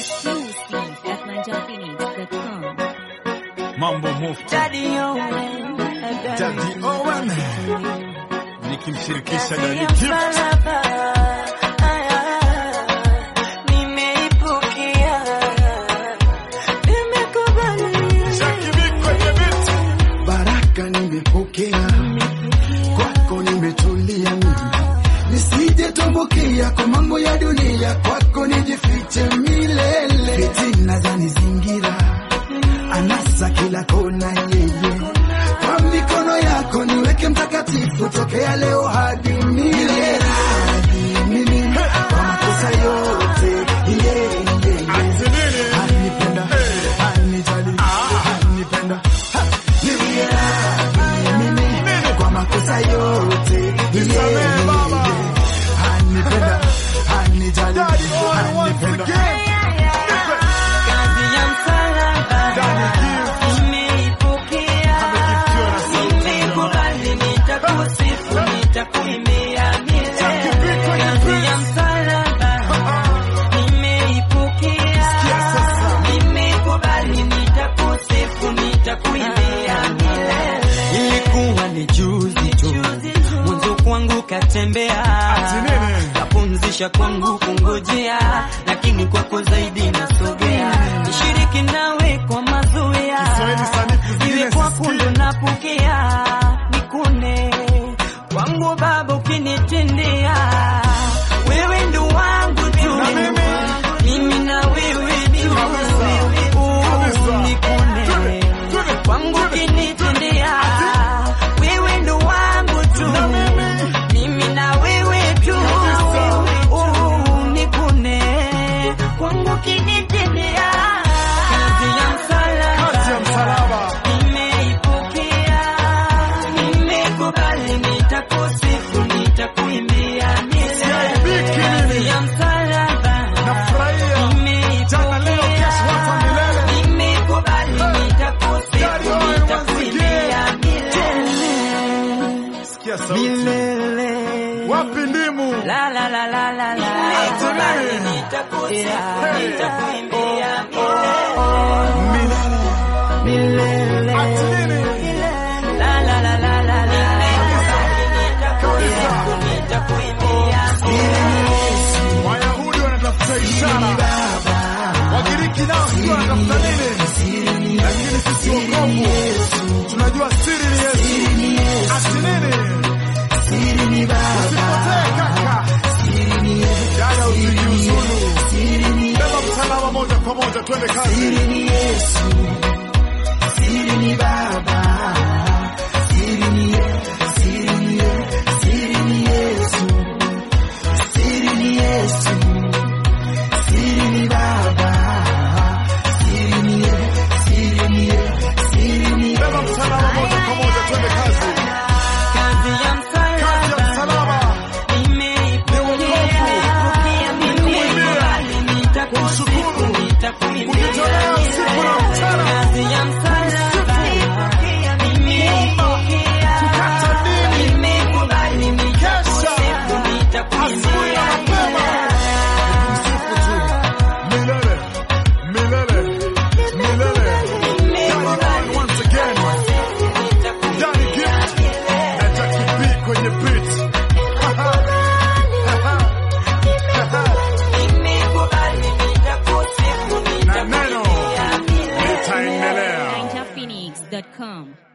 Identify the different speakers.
Speaker 1: Exclusive at ninjaphoenix.com.
Speaker 2: Mambo Mufti
Speaker 3: Daddy Owen,
Speaker 2: Daddy Owen nikimshirikisha Daddy
Speaker 3: ya
Speaker 2: Gift.
Speaker 3: msalaba, aya, nimeipokea, nimekubali.
Speaker 2: Jackie Big kwenye beat.
Speaker 4: baraka nimepokea kwako, nimetulia mimi nisije tumbukia kwa mambo ya dunia, kwako nijifiche milele. Fitina zanizingira, anasa kila kona, yeye kwa mikono yako niweke mtakatifu, tokea leo hadi milele. Hadi mimi kwa makosa yote, yeah, yeah, yeah.
Speaker 2: Ati nini?
Speaker 4: Anipenda, anijali, anipenda, ha, niwie radhi mimi kwa makosa yote.
Speaker 2: Nisamehe
Speaker 4: Yeah,
Speaker 2: baba.
Speaker 4: yeah. Anipenda, anijali,
Speaker 2: Daddy Owen once
Speaker 4: anipenda.
Speaker 2: again.
Speaker 3: Kazi ya msalaba,
Speaker 2: Daddy Gift.
Speaker 3: nimeipokea,
Speaker 2: Amegiftiwa na sauti
Speaker 3: nimekubali, nitakusifu, nitakuimbia
Speaker 2: Jackie
Speaker 3: milele.
Speaker 2: Big kwenye
Speaker 3: Kazi ya
Speaker 2: beat.
Speaker 3: msalaba, nimeipokea,
Speaker 2: Sikia sasa.
Speaker 3: nimekubali, nitakusifu, nitakuimbia milele. Ilikuwa ni juzi tu, mwanzo kwangu katembea,
Speaker 2: Ati nini?
Speaker 3: kapumzisha kwangu kungojea, lakini kwako zaidi nasogea, nishiriki nawe kwa mazoea,
Speaker 2: Kiswahili sanifu zingine
Speaker 3: iwe kwako
Speaker 2: sisikii.
Speaker 3: ndo napokea, nikune kwangu Baba ukinitendea, wewe ndo wangu tu,
Speaker 2: Na mimi?
Speaker 3: mimi na wewe tu,
Speaker 2: Kabisa.
Speaker 3: Oh,
Speaker 2: Kabisa.
Speaker 3: nikune
Speaker 2: Twende, twende,
Speaker 3: kwangu
Speaker 2: twende.
Speaker 3: ukinitendea, wewe ndo wangu tu,
Speaker 2: Na mimi?
Speaker 3: mimi na wewe tu, Oh, nikune kwangu ukinitendea, kazi ya msalaba
Speaker 2: Kazi ya msalaba.
Speaker 3: Nimeipokea, nimekubali, nitakusifu, nitakuimbia milele.
Speaker 2: Biki
Speaker 3: Kazi
Speaker 2: nini?
Speaker 3: ya msalaba,
Speaker 2: Nafurahia. Jana, leo, kesho, hata milele.
Speaker 3: nimekubali,
Speaker 2: Daddy
Speaker 3: nitakusifu,
Speaker 2: Owen once
Speaker 3: nitakuimbia milele.
Speaker 2: Sikia sauti.
Speaker 3: Milele.
Speaker 2: Wapi ndimu?
Speaker 3: La la la la la la. Nimekubali, nitakusifu, nitakuimbia milele. Milele.
Speaker 2: Ati nini?
Speaker 3: La la la la la la. Nitakusifu, nitakuimbia
Speaker 2: Wayahudi wanatafuta ishara, Wagiriki nao sijui wanatafuta nini, lakini sisi wokovu tunajua siri ni Yesu. Ati nini? Usipotee kaka, dada, usijiuzulu, beba msalaba moja kwa moja, twende kazi.
Speaker 4: Siri ni Yesu, siri ni Baba, siri ni Ye- siri ni Ye- siri ni Yesu, siri ni Yesu, siri ni Baba, siri ni Ye- siri ni Ye- siri ni
Speaker 2: Beba msalaba moja kwa moja, twende kazi.
Speaker 3: Kazi ya
Speaker 2: Kazi ya
Speaker 3: msalaba.
Speaker 2: msalaba, kujitolea usiku na mchana, asubuhi na mapema, msifu tu milele, milele, milele. Daddy Owen once again, Daddy Gift na Jackie B kwenye beat. na neno litaendelea.
Speaker 1: ninjaphoenix.com.